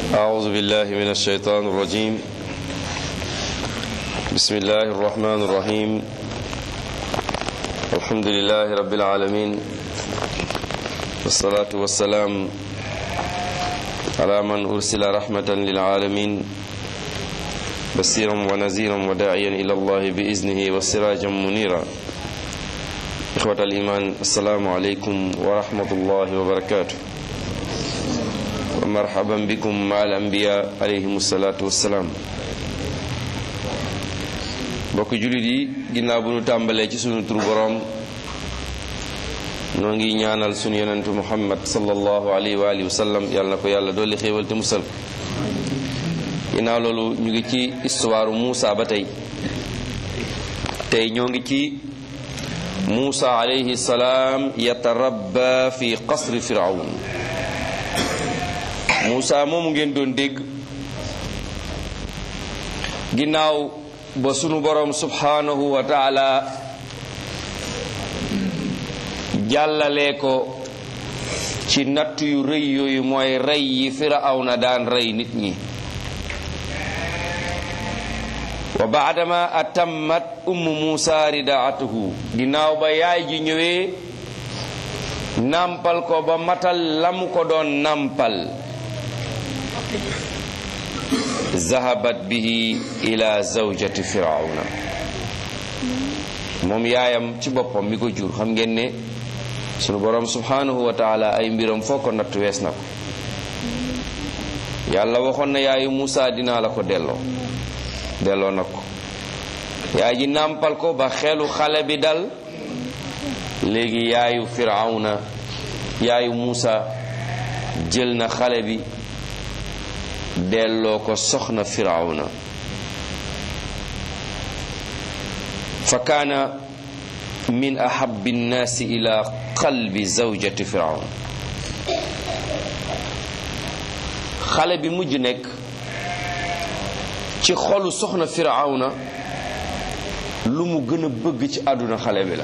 أعوذ بالله من الشيطان الرجيم بسم الله الرحمن الرحيم الحمد لله رب العالمين والصلاة والسلام على من أرسل رحمة للعالمين بصيرا ونذيرا وداعيا إلى الله بإذنه وسراجا منيرا إخوة الإيمان السلام عليكم ورحمة الله وبركاته ومرحبا بكم مع الأنبياء عليهم الصلاة والسلام mbokk jullit yi ginnaaw bu nu tàmbalee ci sunu turu boroom noo ngi ñaanal sunu yonentu muhammad sallallahu alayhi wa alihi wa sallam yàlla na ko yàlla dolli xéewal te musal ginnaaw loolu ñu ngi ci histoire Muusa ba tey tey ñoo ngi ci Muusa alayhi salaam yatarabba fi qasri firawn Muusa moomu ngeen doon dégg ginnaaw ba sunu boroom subhanahu wa taala jàllalee ko ci natt yu rëy yooyu mooy rey yi firawna daan rey nit ñi wa baadama atammat ummu muusa ridaatuhu ginnaaw ba yaay ji ñëwee nàmpal ko ba matal lam ko doon nàmpal zahabat bihi ila zawjati firawna moom yaayam ci boppam mi ko jur xam ngeen ne sunu boroom subhanahu wa taala ay mbiram foo ko natt wees na ko yàlla waxoon na yaayu Muusa dinaa la ko delloo delloo na ko yaay ji nàmpal ko ba xelu xale bi dal léegi yaayu firawna yaayu Muusa jël na xale bi delloo ko soxna firawna fa kaana min ahabbi nnaasi ila qalbi zawjati firawn xale bi mujj nekk ci xolu soxna firawna lu mu gën a bëgg ci àdduna xale bi la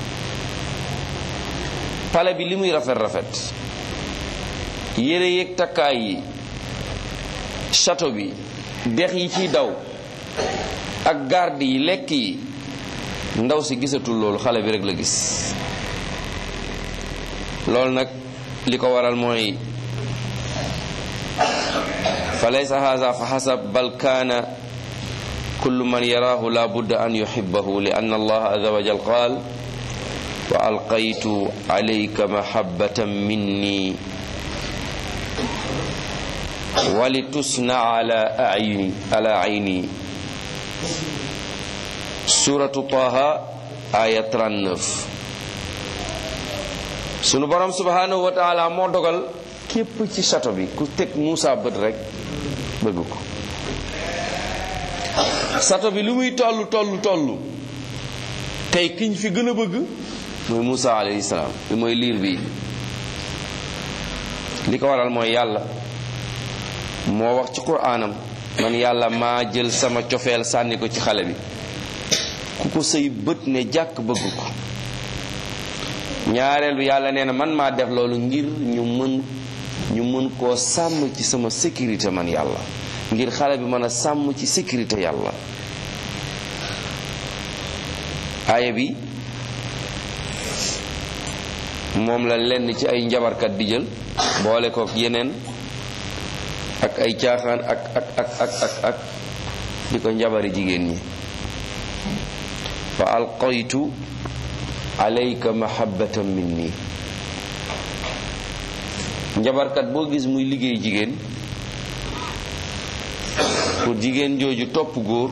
pale bi li muy rafet rafet yére yeeg takkaay yi château bi dex yi ciy daw ak garde yi lekk yi ndaw si gisatul loolu xale bi rek la gis loolu nag li ko waral mooy fa laysa haza fa xasab bal kaana kullu man yaraahu la budda an yuhibbahu li anna allah azza wa jal qaal wa alqaytu alayka mahabbatan minni wali tusna ala ayni ala ayni suratu taha aya 39 sunu borom subhanahu wa taala moo dogal képp ci château bi ku teg Muusa bët rek bëgg ko château bi lu muy toll toll toll tey kiñ fi gën a bëgg mooy Muusa alayhi salaam bi mooy liir bi li ko waral mooy yàlla moo wax ci quraanam man yàlla maa jël sama cofeel sànni ko ci xale bi ku ko sëy bët ne jàkk bëgg ko ñaareel bi yàlla nee na man maa def loolu ngir ñu mën ñu mën koo sàmm ci sama sécurité man yàlla ngir xale bi mën a sàmm ci sécurité yàlla aaya bi moom la lenn ci ay njabarkat di jël boole ko yeneen ak ay caaxaan ak ak ak ak ak ak di ko njabari jigéen ñi fa alqaytu alayka mahabbatan minni njabarkat boo gis muy liggéey jigéen pour jigéen jooju topp góor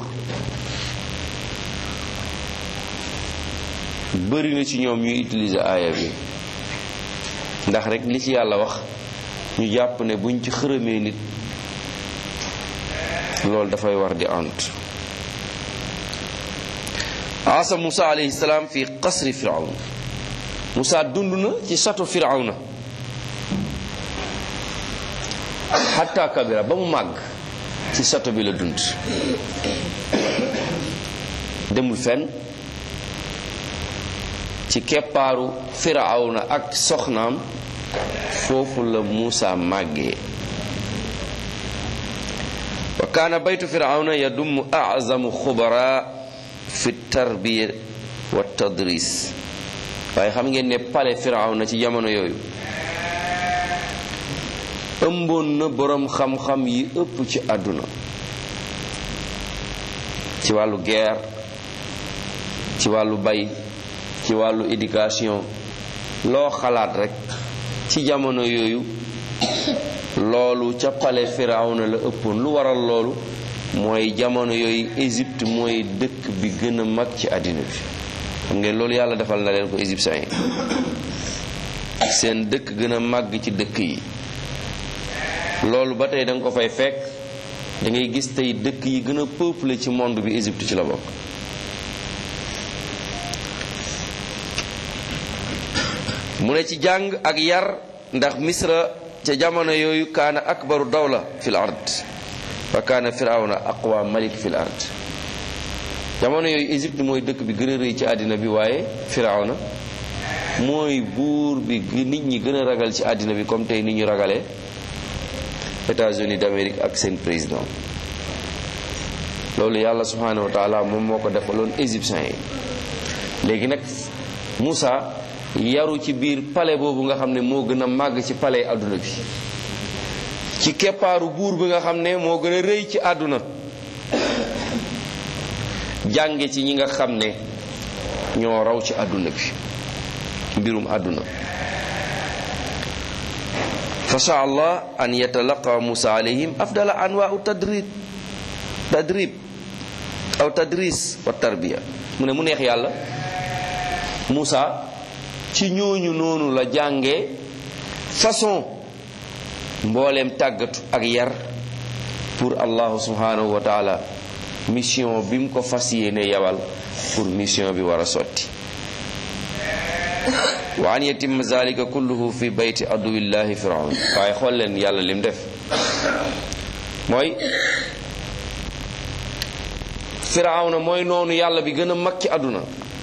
bëri na ci ñoom ñuy utiliser aaya bi ndax rek li ci yàlla wax ñu jàpp ne buñ ci xërëmee nit loolu dafay war di ant asa Musa alayhi salaam fi qasri firawn Musa dund na ci château firawna xatta kabira ba mu màgg ci château bi la dund demul fenn ci keppaaru firawna ak soxnaam foofu la Muusa màggee wa kaana baytu firawna yadummu azamu xubara fi tarbiya wa tadris waaye xam ngeen ne pale firawna ci jamono yooyu ëmboon na boroom xam-xam yi ëpp ci àdduna ci wàllu guerre ci wàllu bay ci wàllu éducation loo xalaat rekk ci jamono yooyu loolu ca pale firawna la ëppoon lu waral loolu mooy jamono yooyu Égypte mooy dëkk bi gën a mag ci àddina bi xam ngeen loolu yàlla defal na leen ko égyptiens yi seen dëkk gën a màgg ci dëkk yi loolu ba tey da nga ko fay fekk da ngay gis tey dëkk yi gën a peuplé ci monde bi Égypte ci la bokk mu ne ci jàng ak yar ndax misra ca jamono yooyu kaana akbaru dawla fil ard wa kaana firawna aqwa malik fil ard jamono yooyu Égypte mooy dëkk bi gën a rëy ci àddina bi waaye firawna mooy buur bi nit ñi gën a ragal ci àddina bi comme tey ni ñu ragalee États-Unis d'Amérique ak seen président loolu yàlla subhanahu wa taala moom moo ko defaloon égyptiens yi léegi nag Moussa yaru ci biir palais boobu nga xam ne moo gën a màgg ci palais àdduna bi ci keppaaru buur bi nga xam ne moo gën a rëy ci àdduna jànge ci ñi nga xam ne ñoo raw ci àdduna bi mbirum àdduna fa sha allah an yatalaqa musa alayhim afdala anwaau tadrib tadrib aw tadris wa tarbiya mu ne mu neex yàlla Moussa ci ñooñu noonu la jànge façon mbooleem tàggatu ak yar pour allahu subhanahu wa taala mission bi mu ko fas yéene yabal pour mission bi war a sotti wa an yatimma zalika kulluhu fi bayti aduwillahi firaun waaye xool leen yàlla lim def mooy firawna mooy noonu yàlla bi gën a mag ci àdduna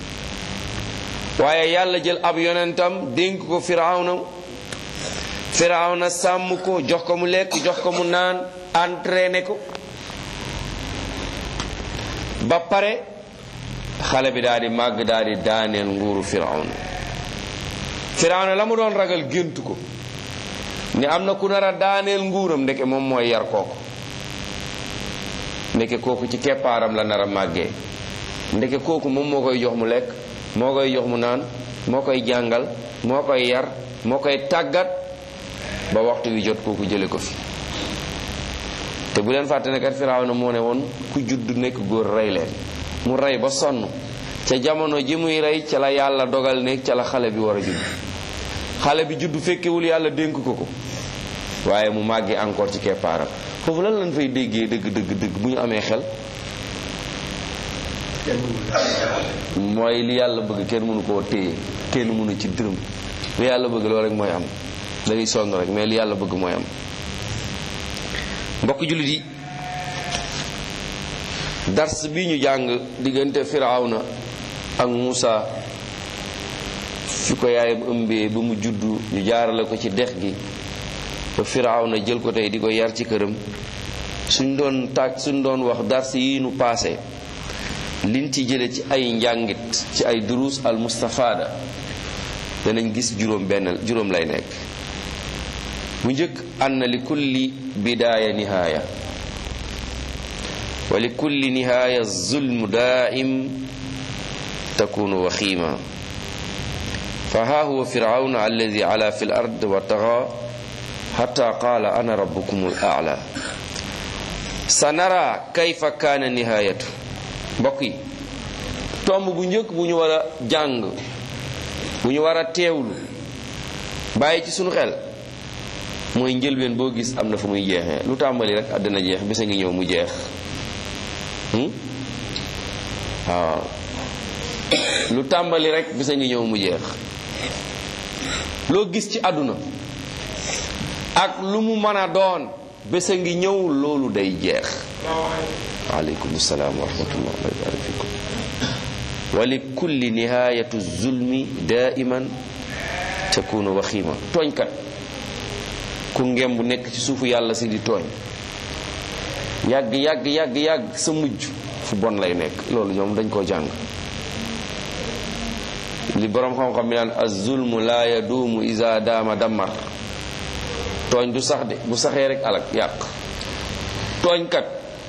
waaye yàlla jël ab yonentam dénk ko firawna firawna sàmm ko jox ko mu lekk jox ko mu naan entraîné ko ba pare xale bi daal di màgg daal di daaneel nguuru firawna firawna la mu doon ragal gént ko ni am na ku nar a daaneel nguuram ndeke moom mooy yar kooku ndeke kooku ci keppaaram la nar a màggee ndeke kooku moom moo koy jox mu lekk moo koy jox mu naan moo koy jàngal moo koy yar moo koy tàggat ba waxtu wi jot kooku jële ko fi te bu leen fàtte ne kat Firawna moo ne woon ku judd nekk góor rey leen mu rey ba sonn ca jamono ji muy rey ca la yàlla dogal ne ca la xale bi war a judd xale bi judd fekkewul yàlla dénk ko ko waaye mu màggee encore ci keppaaram foofu lan lañ fay déggee dëgg dëgg dëgg bu ñu amee xel mooy li yàlla bëgg kenn mënu koo téye kenn mënu ci dërëm li yàlla bëgg loolu rek mooy am dañuy sonn rek mais li yàlla bëgg mooy am mbokk jullit yi dars bi ñu jàng diggante firawna ak Muusa fi ko yaayam ëmbee ba mu juddu ñu jaarale ko ci dex gi ba firawna jël ko tey di ko yar ci këram suñ doon tàgg suñ doon wax dars yi nu paase liñ ci jële ci ay njàngit ci ay duruus al mustafada danañ gis juróom benn juróom lay nekk bu njëkk anna li kulli bidaaya nihaaya wa li kulli nihaaya zulmu daaim takunu waxiima fa haa huwa firawna alladi ala fi l ard wa taxa xata qaala ana rabbukum al aala sa nara kayfa kaana nihaayatu mbokk yi tomb bu njëkk bu ñu war a jàng bu ñu war a teewlu bàyyi ci sunu xel mooy njëlbeen boo gis am na fu muy jeexee lu tàmbali rek àddina jeex bisa ngi ñëw mu jeex waaw lu tàmbali rek bisa ngi ñëw mu jeex loo gis ci àdduna ak lu mu mën a doon bisa ngi ñëw loolu day jeex waaleykum salaam wa rahmatullah wa barak fikum wa li kulli nihayatu zulmi daiman takunu waxiima tooñkat ku ngem bu nekk ci suufu yàlla si di tooñ yàgg yàgg yàgg yàgg sa mujj fu bon lay nekk loolu ñoom dañ koo jàng li boroom xam-xam bi naan az-zulmu laa yaduumu iza daama dammar tooñ du sax de bu saxee rek alak yàq tooñkat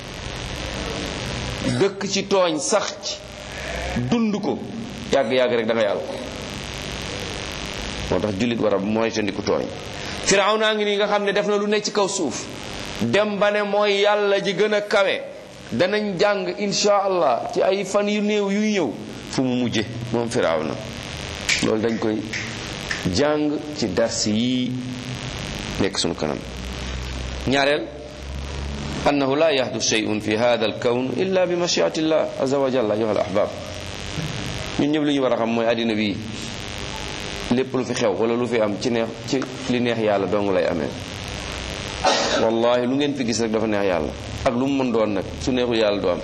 dëkk ci tooñ sax ci dund ko yàgg-yàgg rek da nga yàlla ko moo tax jullit war a mooy tandiku tooñ firaw naa ngi nii nga xam ne def na lu ne ci kaw suuf dem ba ne mooy yàlla ji gën a kawe danañ jàng insha allah ci ay fan yu néew yuy ñëw fu mu mujje moom firaw na loolu dañ koy jàng ci dars yi nekk sunu kanam ñaareel annahu la yahdu shay'un fi hada al kawn illa bi mashiati llah azza wa jalla ayuha al ahbab ñun ñëpp li ñu war a xam mooy àddina bi lépp lu fi xew wala lu fi am ci neex ci li neex yàlla dong lay amee wallahi lu ngeen fi gis rek dafa neex yàlla ak lu mu mën doon nag su neexul yàlla du am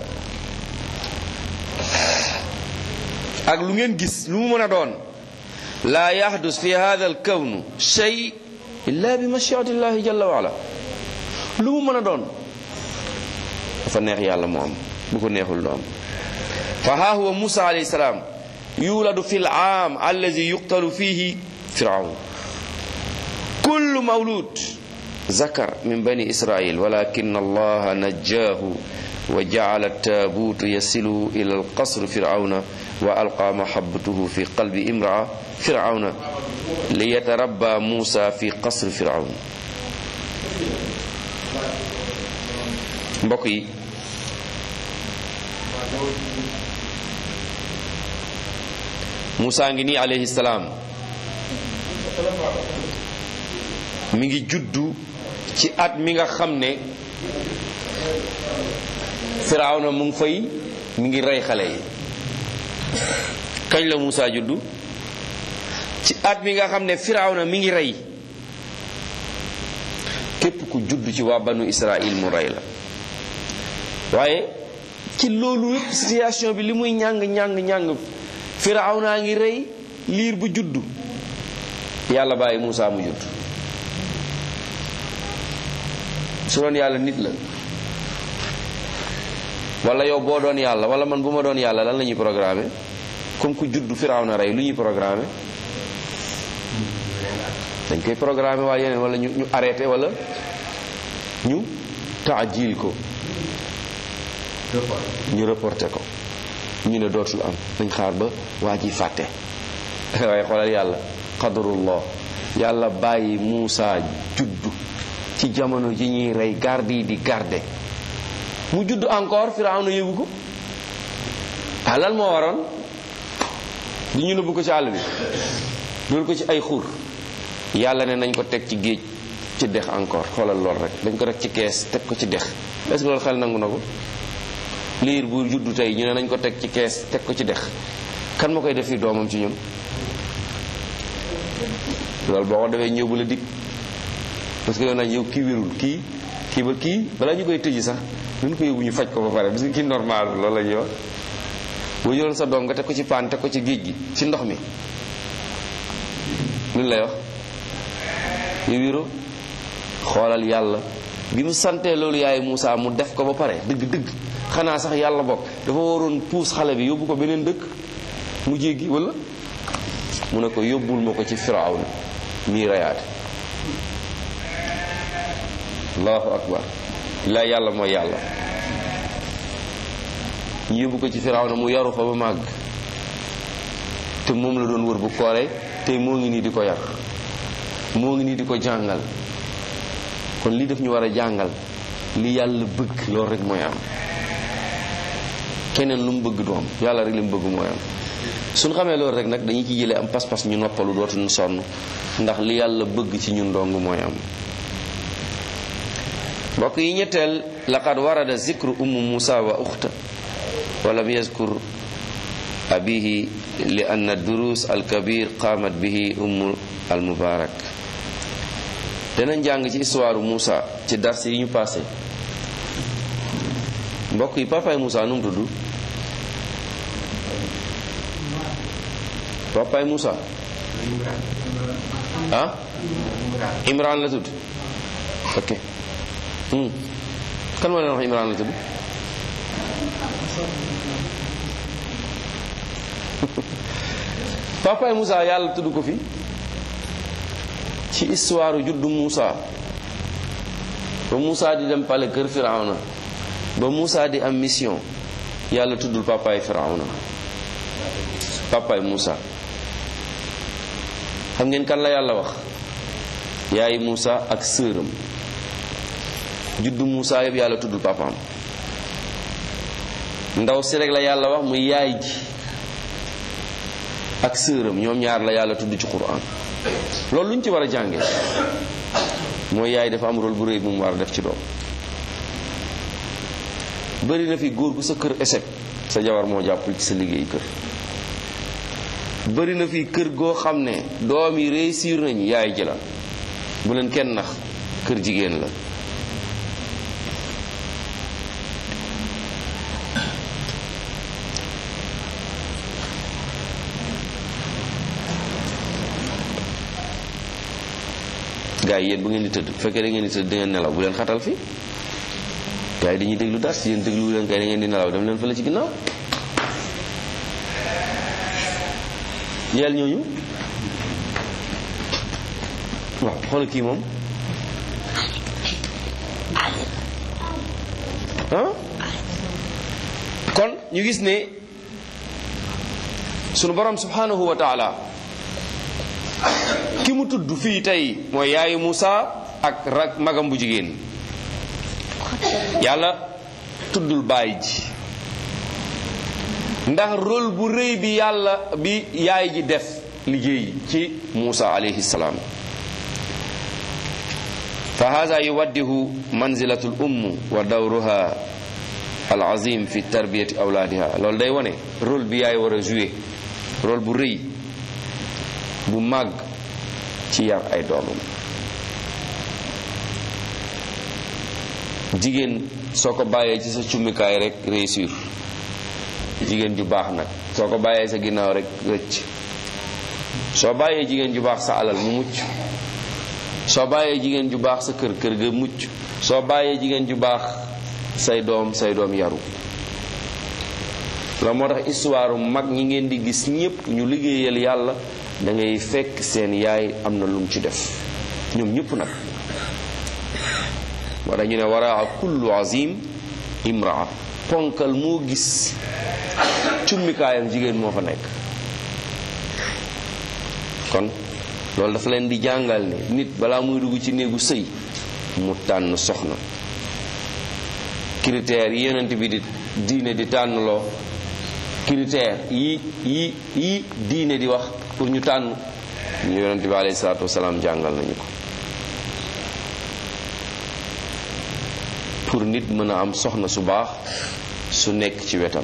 ak lu ngeen gis lu mu mën a doon laa yahdus fi hada al kawn shay illa bi mashiati llahi jalla wa ala lu mu mën a doon dafa neex yàlla mu am bu ko neexul du am fa haa huwa musa alayhi salaam yuladu fi al-aam allazi yuqtalu fihi firawn kullu mawlud zakar min bani israil walakin allaha najjahu wa jacala taabutu yasilu ila alqasr firawna wa alqa mahabbatuhu fi qalbi imraa firawna liyatarabba musa fi qasr firawn mbokk yi Moussa ngi nii alayhi salaam mi ngi juddu ci at mi nga xam ne Firawna mu ngi fay mi ngi rey xale yi kañ la Moussa juddu ci at mi nga xam ne Firawna mi ngi rey képp ku juddu ci waa banu Israël mu rey la waaye ci loolu yépp situation bi li muy ñàng ñàng ñàng Firawna ngi rey liir bu juddu yàlla bàyyi Moussa mu judd su doon yàlla nit la wala yow boo doon yàlla wala man bu ma doon yàlla lan la ñuy programmer comme ku juddu Firawna rey lu ñuy programmer dañ koy programmer waa yeneen wala ñu ñu arrêté wala ñu taajil ko ñu reporté ko ñu ne dootul am dañ xaar ba waa ji fàtte waaye xoolal yàlla qadarullah yàlla bàyyi Muusa juddu ci jamono ji ñuy rey garde yi di garde mu juddu encore Firawna yëgu ko ah lan moo waroon di ñu nëbbu ko ci àll bi loolu ko ci ay xur yàlla ne nañ ko teg ci géej ci dex encore xoolal lool rek dañ ko rek ci kees teg ko ci dex est-ce que loolu xel nangu na ko liir bu juddu tey ñu ne nañ ko teg ci kees teg ko ci dex kan ma koy def fi doomam ci ñun loolu boo ko defee ñëw bu la dig parce que yow nañ yow kii wérul kii kii ba kii balaa ñu koy tëji sax duñ ko yóbbu ñu faj ko ba pare parce que kii normal loolu la ñuy wax boo jëloon sa doom nga teg ko ci paan teg ko ci géej gi ci ndox mi luñ lay wax yow wéro xoolal yàlla bi mu santee loolu yaay Moussa mu def ko ba pare dëgg dëgg xanaa sax yàlla bokk dafa waroon puus xale bi yóbbu ko beneen dëkk mu jéggi wala mu ne ko yóbbul ma ko ci firawna mii rayaate allahu akbar la yàlla mooy yàlla ñu yóbbu ko ci firawna mu yaru fa ba màgg te moom la doon wër bu kooree tey moo ngi nii di ko yar moo ngi nii di ko jàngal kon lii daf ñu war a jàngal li yàlla bëgg loolu rek mooy am keneen lu mu bëgg du am yàlla rek li mu bëgg mooy am suñ xamee loolu rek nag dañuy ci jëlee am pas-pas ñu noppalu dootuñu sonn ndax li yàlla bëgg ci ñun dong mooy am mbokk yi ñetteel laqad warada zikru ummu musa wa uxta wa lam yazkur abihi li anna durus alkabir qaamat bihi ummu almubarak danañ jàng ci histoire Moussa ci dars yi ñu passé mbokk yi papaay Moussa nu mu tudd papaay Moussa ah Imran la tudd ok kan moo leen wax Imran la tudd papaay Moussa yàlla tudd ko fi ci histoire juddu Moussa ba Moussa di dem pale kër Firawna ba Moussa di am mission yàlla tuddul papaay Firawna papaay Moussa xam ngeen kan la yàlla wax yaay Moussa ak sëram juddu Moussa yëpp yàlla tuddul papaam ndaw si rek la yàlla wax muy yaay ji ak sëram ñoom ñaar la yàlla tudd ci Qur'an loolu lu ñu ci war a jànge mooy yaay dafa am rôle bu rëy bu mu war a def ci doom bëri na fi góor gu sa kër échec sa jabar moo jàppul ci sa liggéey kër bëri na fi kër goo xam ne doom yi réussir nañu yaay ji la bu leen kenn nax kër jigéen la gaa yi yéen bu ngeen di tëdd bu fekkee da ngeen di tëdd da ngeen nelaw bu leen xatal fi gaa yi dañuy déglu dars yéen déglu leen kay da ngeen di nelaw dem leen fële ci ginnaaw yeel ñooñu waaw xoolal kii moom ah kon ñu gis ne sunu borom subhanahu wa taala ki mu tudd fii tey mooy yaayu Moussa ak rak magam bu jigéen yàlla tuddul baay ji ndax rôle bu rëy bi yàlla bi yaay ji def liggéey ci Moussa alayhi salaam fa hada yuwaddihu manzilatul umm wa dawruha al azim fi tarbiyati awlaadiha loolu day wone rôle bi yaay war a jouer rôle bu rëy bu màgg ci yar ay doomam jigéen soo ko bàyyee ci sa cummikaay rek réussir jigéen ju baax nag soo ko bàyyee sa ginnaaw rek rëcc soo bàyyee jigéen ju baax sa alal mu mucc soo bàyyee jigéen ju baax sa kër kër ga mucc soo bàyyee jigéen ju baax say doom say doom yaru la moo tax histoire mag ñi ngeen di gis ñépp ñu liggéeyal yàlla da ngay fekk seen yaay am na lum ci def ñoom ñëpp nag moo tax ñu ne waraa kullu azim imraa ponkal moo gis cummikaayam jigéen moo fa nekk kon loolu dafa leen di jàngal ne nit balaa muy dugg ci néegu sëy mu tànn soxna critères yi yonent bi di diine di tànnloo critères yi yi yi diine di wax pour ñu tànn ñu yonent bi alayhi salaatu wasalaam jàngal nañu ko pour nit mën a am soxna su baax su nekk ci wetam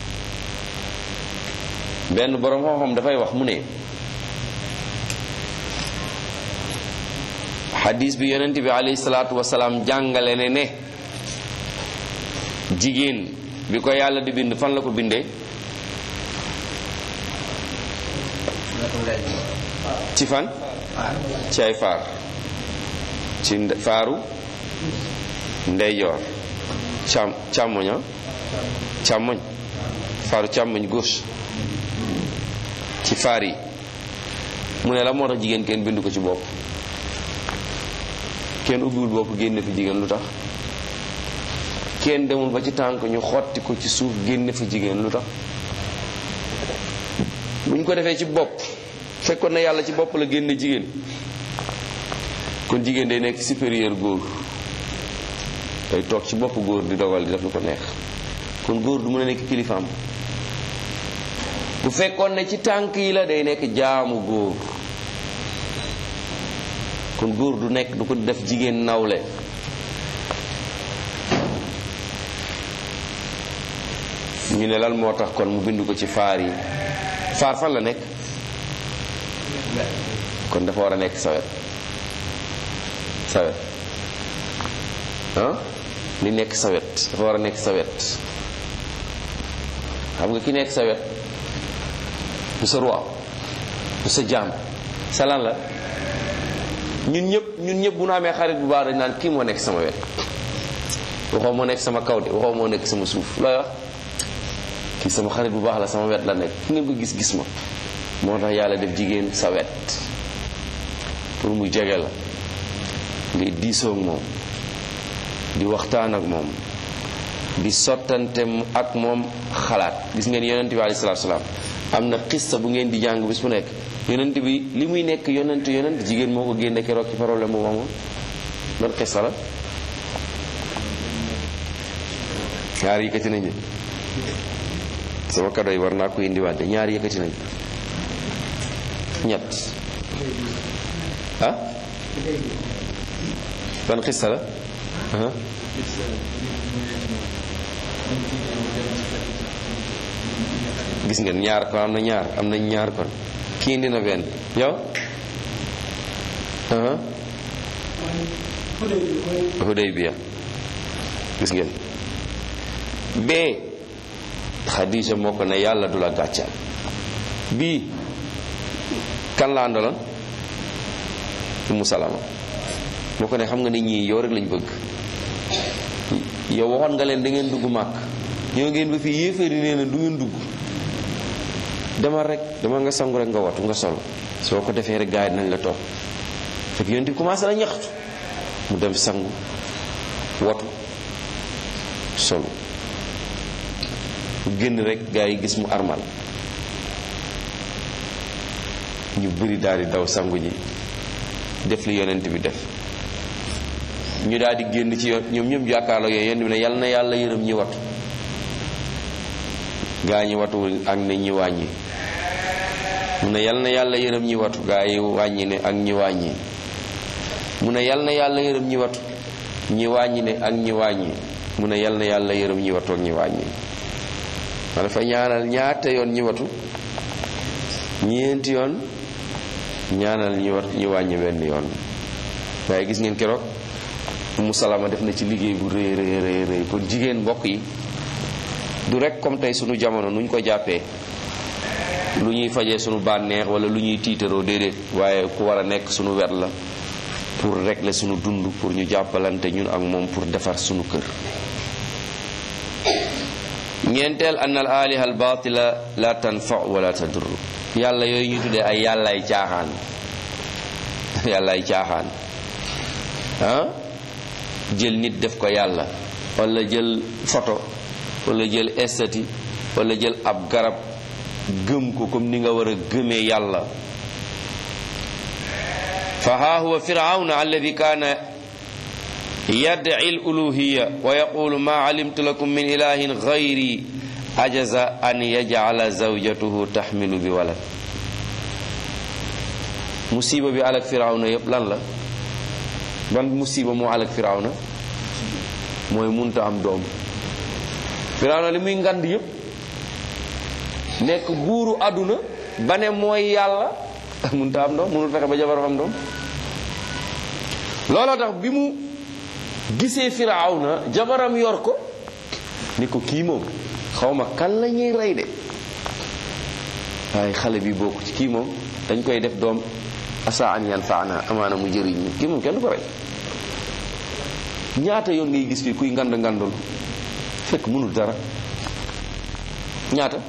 benn boroom xam-xam dafay wax mu ne xadis bi yonent bi alayhi salaatu wasalaam jàngale ne ne jigéen bi ko yàlla di bind fan la ko bindee ci fan ci ay faar ci faaru ndeyjoor càm càmmoña càmmoñ faaru càmmoñ gauche ci faar yi mu ne la moo tax jigéen kenn bindu ko ci bopp kenn ubbiwul bopp génne fi jigéen lu tax kenn demul ba ci tànk ñu xotti ko ci suuf génne fa jigéen lu tax buñ ko defee ci bopp fekkoon na yàlla ci bopp la génne jigéen kon jigéen day nekk supérieur góor day toog ci bopp góor di dogal di def lu ko neex kon góor du mën a nekk kilifaam bu fekkoon ne ci tànk yi la day nekk jaamu góor kon góor du nekk du ko def jigéen nawle ñu ne lan moo tax kon mu bind ko ci faar yi faar fan la nekk kon dafa war a nekk sawet sawet ah li nekk sawet dafa war a nekk sawet xam nga ki nekk sawet du sa roi du sa jaam sa lan la ñun ñëpp ñun ñëpp bu nu amee xarit bu baax dañ naan kii moo nekk sama wet waxoo moo nekk sama kaw de waxoo moo nekk sama suuf looy wax kii sama xarit bu baax la sama wet la nekk fu ngeen ko gis-gis ma moo tax yàlla def jigéen sa wet pour mu jege la ngay diisoo ak moom di waxtaan ak moom di sottante ak moom xalaat gis ngeen yonent bi alayhi salaatu salaam am na xista bu ngeen di jàng bis bu nekk yonent bi li muy nekk yonent yonent jigéen moo ko génne keroog ci problème bu amoon ban xista la ñaar yëkkati nañu sama kado yi war naa ko indiwaat de ñaar yëkkati nañu ñett ah ban xista la gis ngeen ñaar kon am na ñaar am nañ ñaar kon kii indi na benn yow Hudaybiya gis ngeen bee Xadija moo ko ne yàlla du la gàccal bii kan la àndaloon Umu Salama moo ko ne xam nga ne ñii yow rek lañ bëgg yow waxoon nga leen da ngeen dugg màkk ñoo ngeen ba fi yéeféeri nee na du ngeen dugg demal rek demal nga sangu rek nga watu nga solo soo ko defee rek gars yi nañ la topp fekk yonent bi commencé na ñaxtu mu dem sangu watu solo mu génn rek gars yi gis mu armal ñu bëri daal di daw sangu ji def li yonent bi def ñu daal di génn ci yoon ñoom ñëpp jàkkaarloo yooyu yonent bi ne yal na yàlla yërëm ñi watu gaa ñi watu ak ne ñi wàññi mu ne yal na yàlla yërëm ñi watu gaa yi wàññi ne ak ñi wàññi mu ne yal na yàlla yërëm ñi watu ñi wàññi ne ak ñi wàññi mu ne yal na yàlla yërëm ñi watu ak ñi wàññi ma dafa ñaanal ñaata yoon ñi watu ñeenti yoon ñaanal ñi wat ñi wàññi benn yoon waaye gis ngeen keroog mu salama def na ci liggéey bu rëy rëy rëy rëy kon jigéen mbokk yi du rek comme tey sunu jamono nuñ ko jàppee lu ñuy fajee sunu bànneex wala lu ñuy tiitaroo déedéet waaye ku war a nekk sunu wet la pour régler sunu dund pour ñu jàppalante ñun ak moom pour defar sunu kër ñeenteel an al aliha al batila la tanfa wala tadur yàlla yooyu ñu tuddee ay yàllaay caaxaan yàllaay caaxaan ah jël nit def ko yàlla wala jël photo wala jël estati wala jël ab garab gëm ko comme ni nga war a gëmee yàlla fa haa huwa firawna alladi kaana yad'i al-uluhiyya wa yaqulu ma alimtu lakum min ilahin ghayri ajaza an yaj'ala zawjatuhu tahmilu bi walad musiba bi alak firawna yépp lan la ban musiba moo alak firawna mooy munta am doom firawna li muy ngand yépp nekk buuru àdduna ba ne mooy yàlla munta am doom munul fexe ba jabar am doom looloo tax bi mu gisee firawna jabaram yor ko ni ko kii moom xawma kan la ñuy rey de waaye xale bi bokk ci kii moom dañ koy def doom asa an yan faana amaana mu jëriñ ñu kii moom kenn du ko rey ñaata yoon ngay gis fii kuy ngand ngandul fekk mënul dara ñaata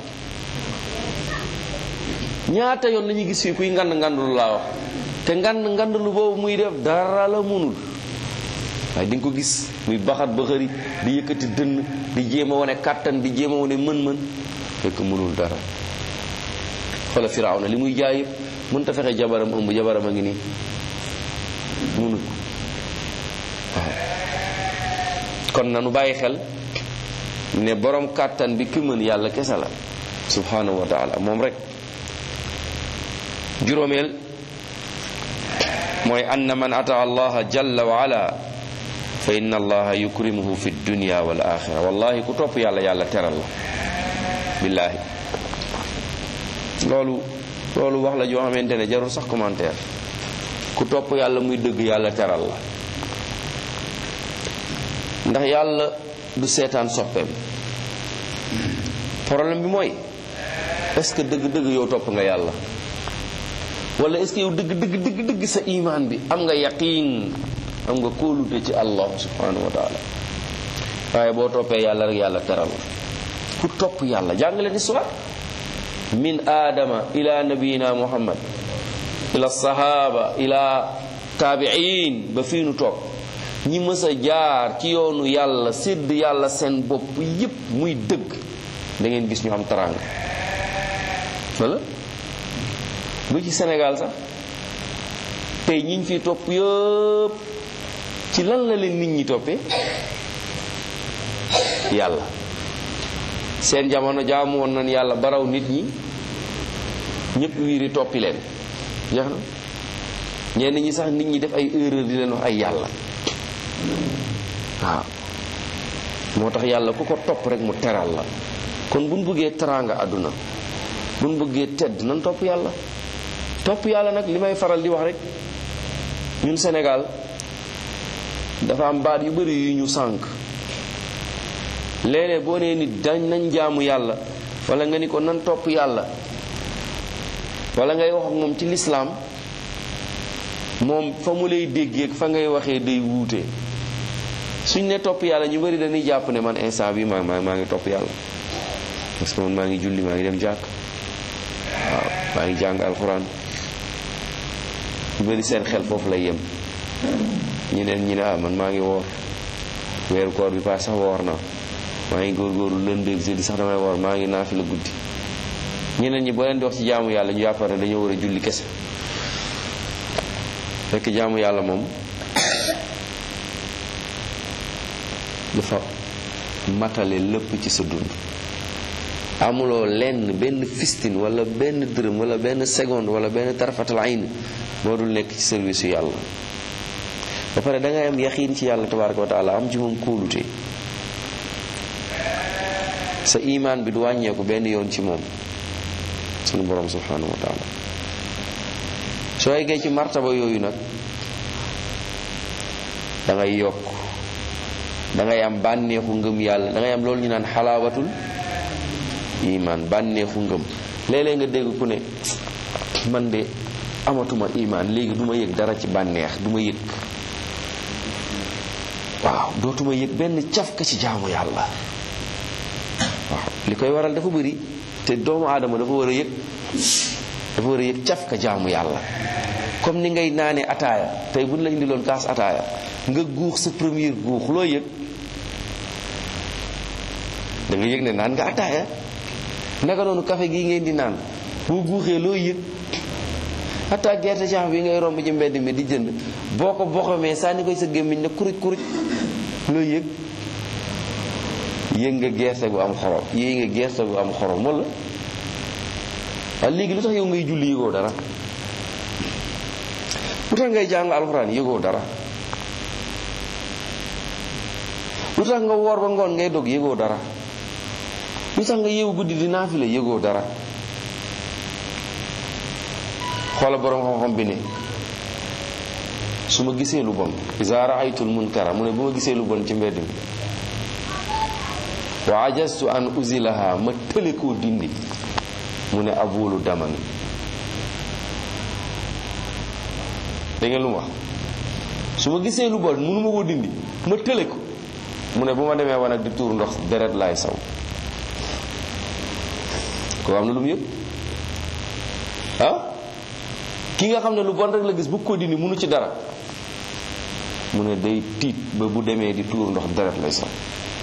ñaata yoon lañuy gis fii kuy ngand ngandul laa wax te ngand ngandulu boobu muy def dara la mënul waaye di nga ko gis muy baxat ba xëri di yëkkati dënn di jéem a wane kàttan di jéem a wane mën-mën fekk mënul dara xoola firaaw na li muy jaay yëpp mënta fexe jabaram ëmb jabaram a ngi nii mënul waaw kon nanu bàyyi xel ne borom kàttan bi ki mën yàlla kese la subhanahu wa taala moom rek juróomeel mooy anna man ata allaha jalla wa ala fa inna allaha yukrimuhu fi dunya wal axira wallahi ku topp yàlla yàlla teral la billaahi loolu loolu wax la joo xamante ne jarul sax commentaire ku topp yàlla muy dëgg yàlla teral la ndax yàlla du seetaan soppeem problème bi mooy est-ce que dëgg-dëgg yow topp nga yàlla wala est-ce que yow dëgg dëgg dëgg dëgg sa imaan bi am nga yaqiin am nga kóolute ci allah subhanahu wa taala waaye boo toppee yàlla rek yàlla teral ku topp yàlla jàng leen histoire min aadama ila nabiyina muhammad ila sahaba ila taabiin ba fii nu toog ñi mës a jaar ci yoonu yàlla sédd yàlla seen bopp yépp muy dëgg da ngeen gis ñu am teraanga wala bu ci Sénégal sax tey ñiñ fi topp yëpp ci lan la leen nit ñi toppee yàlla seen jamono jaamu woon nañ yàlla baraw nit ñi ñëpp wiiri toppi leen jeex na ñenn ñi sax nit ñi def ay erreur di leen wax ay yàlla waaw moo tax yàlla ku ko topp rek mu teral la kon buñ bëggee teraanga àdduna buñ bëggee tedd nan topp yàlla topp yàlla nag li may faral di wax rek ñun Sénégal dafa am baat yu bari yu ñu sànk léeg-léeg boo nee nit dañ nañ jaamu yàlla wala nga ni ko nan topp yàlla wala ngay wax ak moom ci lislaam moom fa mu lay déggee fa ngay waxee day wuute suñ ne topp yàlla ñu bari dañuy jàpp ne man instant bi maa maa ngi topp yàlla parce que man maa ngi julli maa ngi dem jàkk waaw maa ngi jàng alxuraan ñu bari seen xel foofu lay yem ñeneen ñi ne ah man maa ngi woor weeru koor bi paas sax woor naa maa ngi góorgóorlu lundi ak jeudi sax damay woor maa ngi naafi la guddi ñeneen ñi boo leen di wax ci jaamu yàlla ñu jàppar ne dañoo war a julli kese fekk jaamu yàlla moom dafa matale lépp ci sa dund amuloo lenn benn fistin wala benn dërëm wala benn seconde wala benn tarfatal ayn moo dul nekk ci service yu yàlla ba pare da ngay am yaxiin ci yàlla tabaraka wa taala am ci moom kóolute sa imaan bi du wàññeeku benn yoon ci moom sunu borom subhanahu wa taala soo eggee ci martaba yooyu nag da ngay yokk da ngay am bànneexu ngëm yàlla da ngay am loolu ñu naan xalaawatul imaan bànneexu ngëm léeg-léeg nga dégg ku ne man de amatuma imaan léegi du ma yëg dara ci bànneex du ma yëg waaw dootuma yëg benn cafka ci jaamu yàlla waaw li koy waral dafa bëri te doomu aadama dafa war a yëg dafa war a yëg cafka jaamu yàlla comme ni ngay naane ataaya tey buñ la indiloon kaas ataaya nga guux sa premier guux loo yëg da nga yëg ne naan nga ataaya naka noonu café gii ngeen di naan boo guuxee loo yëg ataa gerte caaf bi ngay romb ci mbedd mi di jënd boo ko boxamee sànni koy sa gémmiñ ne kuruj kuruj loo yëg yëg nga gerte gu am xorom yëg nga gerte gu am xorom wala waaye léegi lu tax yow ngay julli yëgoo dara lu tax ngay jàng alxuraan yëgoo dara lu tax nga woor ba ngoon ngay dog yëgoo dara lu tax nga yeewu guddi di naafila yëgoo dara xoola boroom xam-xam bi ne su ma gisee lu bon iza raaytul munkara mu ne bu ma gisee lu bon ci mbedd mi wa ajastu an uzilaha ma tële koo dindi mu ne abulu daman dégg ngeen lu mu wax su ma gisee lu bon mënuma koo dindi ma tële ko mu ne bu ma demee wan ak di tuur ndox deret laay saw ko am na lu mu yëg ah ki nga xam ne lu bon rek la gis bu ko dindi mënu ci dara mu ne day tiit ba bu demee di tuur ndox deret lay saw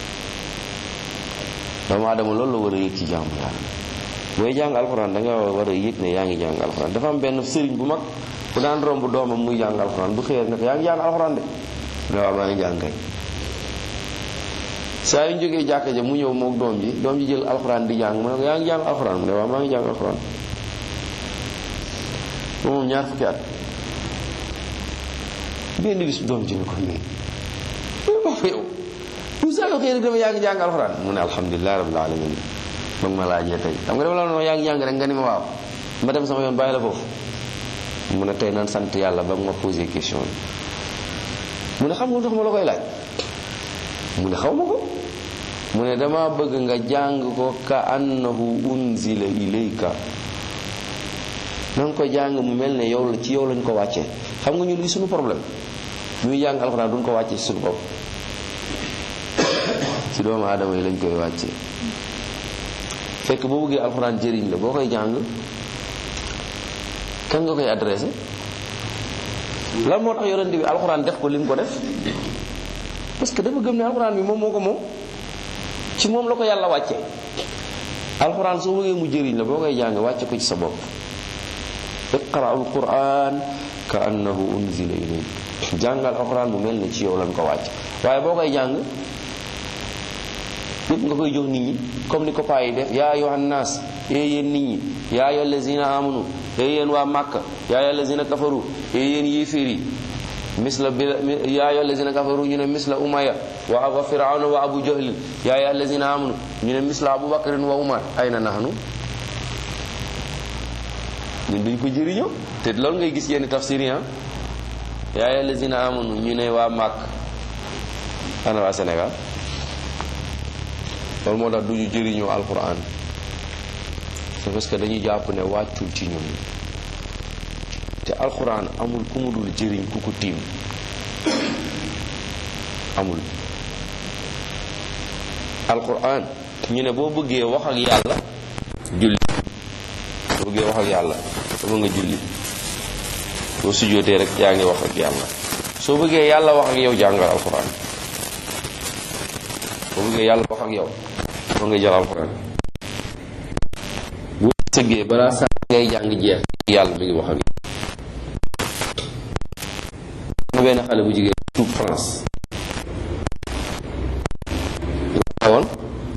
doomu aadama loolu la war a yëg ci jaamu yàlla booy jàng alxuraan da nga war a yëg ne yaa ngi jàng alxuraan dafa am benn sëriñ bu mag bu daan romb doomam muy jàng alxuraan bu xëyee ne ko yaa ngi jàng alxuraan de mu ne waaw maa ngi jàng kay saa yu ñu jógee jàkka ja mu ñëw moog doom ji doom ji jël alxuraan di jàng mu ne ko yaa ngi jàng alxuraan mu ne waaw maa ngi jàng alxuraan ba moom ñaar fukki at benn bis doom ji ne ko nii wax fa yow bu saa yoo xëy rek dama yaa ngi jàng alxuraan mu ne alhamdulilah rabbil alamin ba ma laajee tey xam nga dama la wax yaa ngi jàng rek nga ni ma waaw ma dem sama yoon bàyyi la foofu mu ne tey nan sant yàlla ba ma posé question bi mu ne xam nga lu tax ma la koy laaj mu ne xaw ma ko mu ne dama bëgg nga jàng ko ka annahu unzila ilayka na nga ko jàng mu mel ne yow la ci yow lañ ko wàccee xam nga ñu luy suñu problème ñuy jàng alxuraan duñ ko wàccee ci suñu bopp ci doomu aadama yi lañ koy wàccee fekk boo bëggee alxuraan jëriñ la boo koy jàng kan nga koy adressé lan moo tax yonent bi alxuraan def ko li mu ko def parce que dafa gëm ne alxuraan bi moom moo ko moom ci moom la ko yàlla wàcce alxuraan soo bëggee mu jëriñ la boo koy jàng wàcce ko ci sa bopp iqra al quran ka annahu unzila ilayk jàngal alxuraan bu mel ne ci yow lañ ko wàcc waaye boo koy jàng yëpp nga koy jox nit ñi comme ni ko paa yi def yaa ayyuhan naas ee yéen nit ñi yaa ayyuhal lazina amanu ee yéen waa màkka yaa ayyuhal lazina kafaru ee yéen yéeféer yi misla bi yaa ayyuhal lazina kafaru ñu ne misla umaya wa wa firawna wa abu jahlin yaa ayyuhal lazina amanu ñu ne misla abu bakrin wa umar ayna nahnu ñun duñ ko jëriñoo te loolu ngay gis yenn tafsir yi yaa ayyuhal lazina amanu ñu ne waa màkk ana waa Sénégal loolu moo tax du ñu jëriñoo alquran c'est parce que dañuy jàpp ne wàccul ci ñun te alquran amul ku mu dul jëriñ ku ko tiim amul alquran ñu ne boo bëggee wax ak yàlla julli boo bëggee wax ak yàlla dafa nga julli boo sujjóotee rek yaa ngi wax ak yàlla soo bëggee yàlla wax ak yow jàngal alquran boo bëggee yàlla wax ak yow foo nga jël alxuraan bu sëggee balaa saa ngay jàng jeex yàlla mi ngi wax ak yow am benn xale bu jigéen tuub France la woon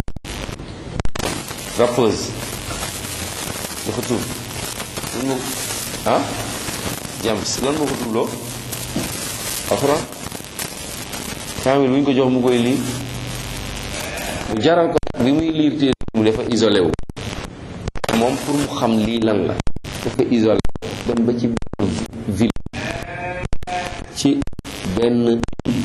rappeuse dafa tuub lan moo ah James lan moo ko tuubloo alxuraan kaamil bu ñu ko jox mu koy lii mu jaral ko bi muy liir téere mu dafa isolé wu moom pour mu xam lii lan la dafa isolé dem ba ci benn ville ci benn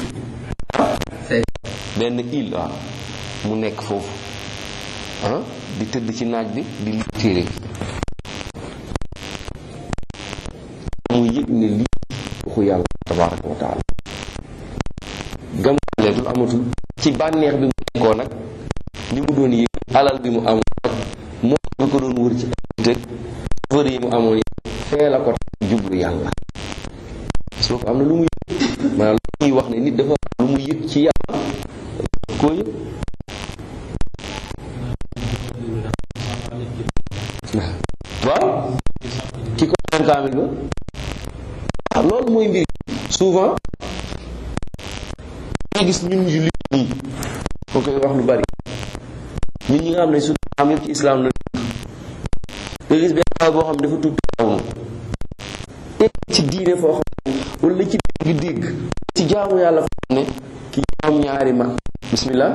benn île waaw mu nekk foofu ah di tëdd ci naaj bi di liir téere mu yëg ne lii waxu yàlla tabaraka wa taala gamaleetul amatul ci bànneex bi mu nekkoo nag li mu doon yëg alal bi mu amoon ak moom bi ko doon wër ci ay fër yi mu amoon yi fee la ko jublu yàlla soo ko am na lu mu yëg maanaam lu ñuy wax ne nit dafa lu mu yëg ci yàlla koo yëg waaw ki ko doon kaamil ba waaw loolu mooy mbir souvent nga gis ñun ñu li nii moo koy wax lu bari ñun ñi nga xam ne su am yëpp ci islam la nga gis benn xale boo xam ne dafa tuub taawunu ci diine foo xam ne wala ci dégg dégg ci jaamu yàlla foo xam ne ki ñoom ñaari mag bismillah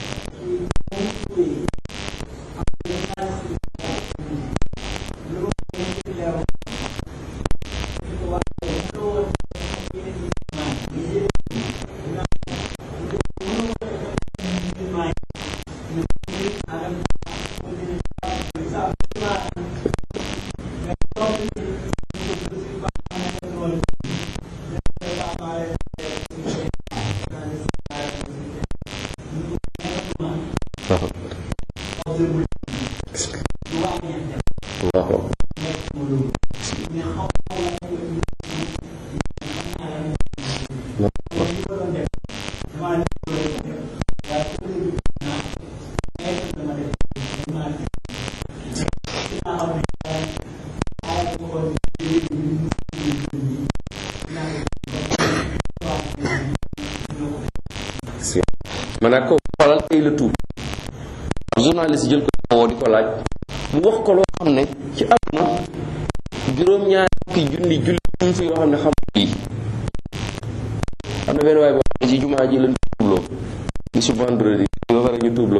maanaam ko xoolal tey la tuub journaliste jël ko woo di ko laaj mu wax ko loo xam ne ci àdduna juróom-ñaari fukki junni julli ñu fi yoo xam ne xam lii am na benn waay boo xam ne ci jumaa ji lañ tuubloo bisu vendredi ba pare ñu tuubloo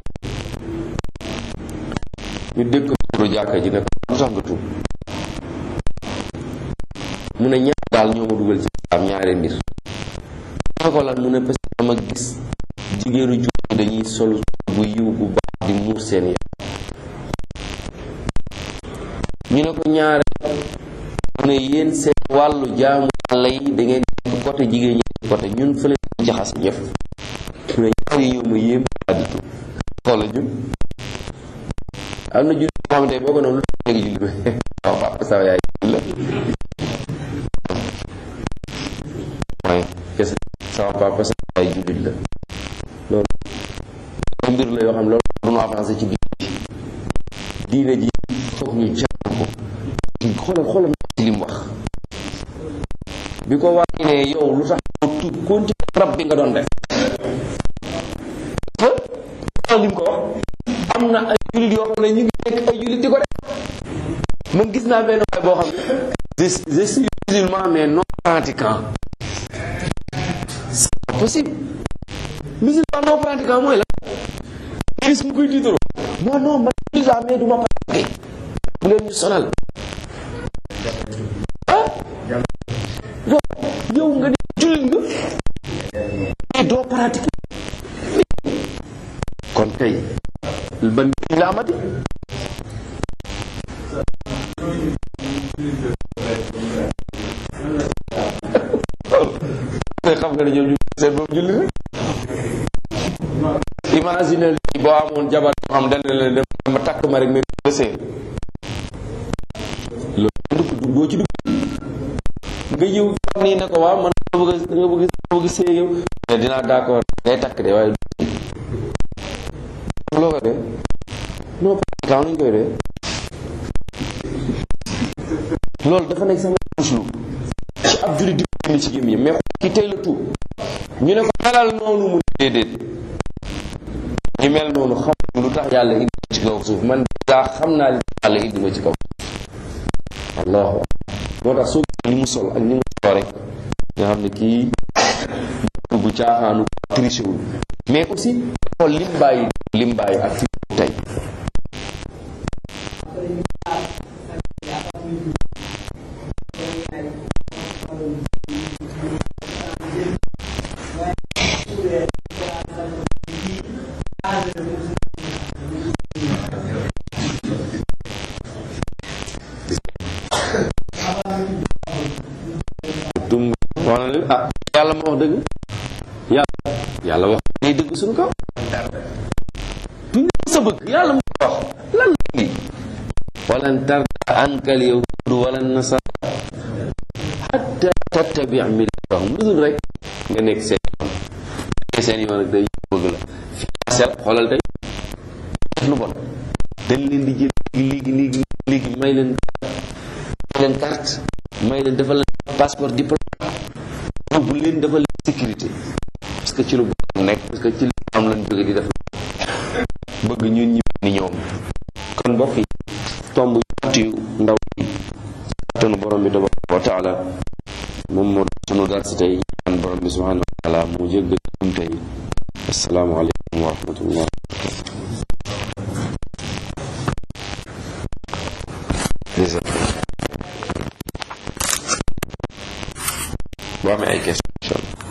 ñu dégg ko turu jàkka ji ne ko lu tax nga tuub mu ne ñaar daal ñoo ma dugal ci am ñaari mbir ma ko lan mu ne parce que dama gis jigéenu jullit dañuy sol bu yiw bu baax di muur seen yaram ñu ne ko ñaare mu ne yéen seen wàllu jaamu yàlla yi da ngeen côté jigéen ñi côté ñun fële jaxase ñëf mu ne ñaar yi ñoo ma yéem di di tuub xoola ñun am na julli boo xamante boo ko noonu lu tax léegi julli ko waaw papa saw yaay julli la waaye kese sama papa saw yaay jullit la loolu mbir la yoo xam loolu duñu avancé ci biir diine ji foog ñu jàng ko xoolal xoolal ci li mu wax bi ko wax ne yow lu tax tuub continue rab bi nga doon def xoolal li mu ko wax am na ay jullit yoo xam ne ñu ngi nekk ay jullit di ko def man gis naa benn waay boo xam ne je suis musulman mais non pratiquant c'est pas possible musulman non pratiquant mooy la gis mu koy tiitaroo non non man musulman mais du ma pratiquer bu leen ñu sonal ah yow nga ne jullit nga mais doo pratiquer kon kay ban la amati mais xam nga ne ñoom ñu seen boobu julli rek imagine lii boo amoon jabar yoo xam dana leen dem ma takk ma rek mais ba sëy loolu du doo ci dugg nga ñëw xam nii ne ko waaw man nga bëgg nga bëgg nga bëgg sëy yow mais dinaa d'accord ngay takk de waaye loo ko dee non pratiquement nuñ koy dee loolu dafa nekk sama muslu ci ab jullit di ko ci gémmiñ mais ki tey la tuub ñu ne ko melal noonu mu déedéet ñi mel noonu xam lu tax yàlla indi ci kaw suuf man daa xam naa li yàlla indi ma ci kaw allahu moo tax soo li mu sol ak ni mu solo rek nga xam ne kii bu caaxaanu triché wul mais aussi xool lim bàyyi lim bàyyi ak fi tey tum wax na leen ah yàlla ma wax dëgg yàlla yàlla wax day dëgg suñu kaw duñ sa bëgg yàlla mu wax lan la lii walan tarda ankal yahudu wala nasara hatta tattabi millatahum lu dul rek nga nekk seen yoon seen yoon ak day bëgg la financé la xoolal tey def lu bon dañ leen di jël léegi léegi léegi may leen may leen carte may leen defal leen passeport diplôme yóbbu leen defal leen sécurité parce que ci lu bon nekk parce que ci lu am lañ jóge di def bëgg ñun ñi ni ñoom kon mbokk yi tomb yu ndaw yi tanu borom bi tabaraka wa taala moom moo sunu dar si tey ñaan borom bi subhanahu wa taala mu jéggal ñum tey assalaamu aleykum wa rahmatullah boo amee ay question